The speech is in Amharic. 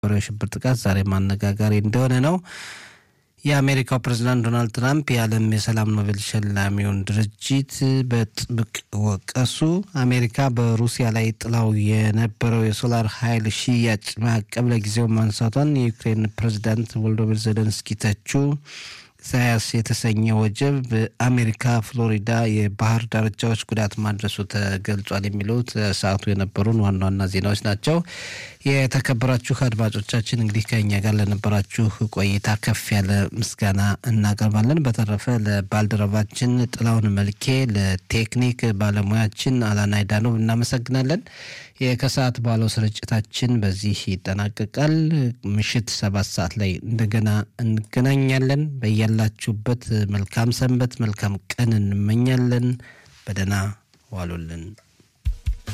የነበረው የሽብር ጥቃት ዛሬም አነጋጋሪ እንደሆነ ነው። የአሜሪካው ፕሬዝዳንት ዶናልድ ትራምፕ የዓለም የሰላም ኖቤል ሸላሚውን ድርጅት በጥብቅ ወቀሱ። አሜሪካ በሩሲያ ላይ ጥላው የነበረው የሶላር ኃይል ሽያጭ ማዕቀብ ለጊዜው ማንሳቷን የዩክሬን ፕሬዝዳንት ቮሎዶሚር ዜሌንስኪ ተቹ። ኢሳያስ የተሰኘ ወጀብ በአሜሪካ ፍሎሪዳ የባህር ዳርቻዎች ጉዳት ማድረሱ ተገልጿል። የሚሉት ሰዓቱ የነበሩን ዋና ዋና ዜናዎች ናቸው። የተከበራችሁ አድማጮቻችን እንግዲህ ከኛ ጋር ለነበራችሁ ቆይታ ከፍ ያለ ምስጋና እናቀርባለን። በተረፈ ለባልደረባችን ጥላውን መልኬ፣ ለቴክኒክ ባለሙያችን አላናይ ዳኖብ እናመሰግናለን። ከሰዓት ባለው ስርጭታችን በዚህ ይጠናቀቃል። ምሽት ሰባት ሰዓት ላይ እንደገና እንገናኛለን። በያላችሁበት መልካም ሰንበት፣ መልካም ቀን እንመኛለን። በደህና ዋሉልን።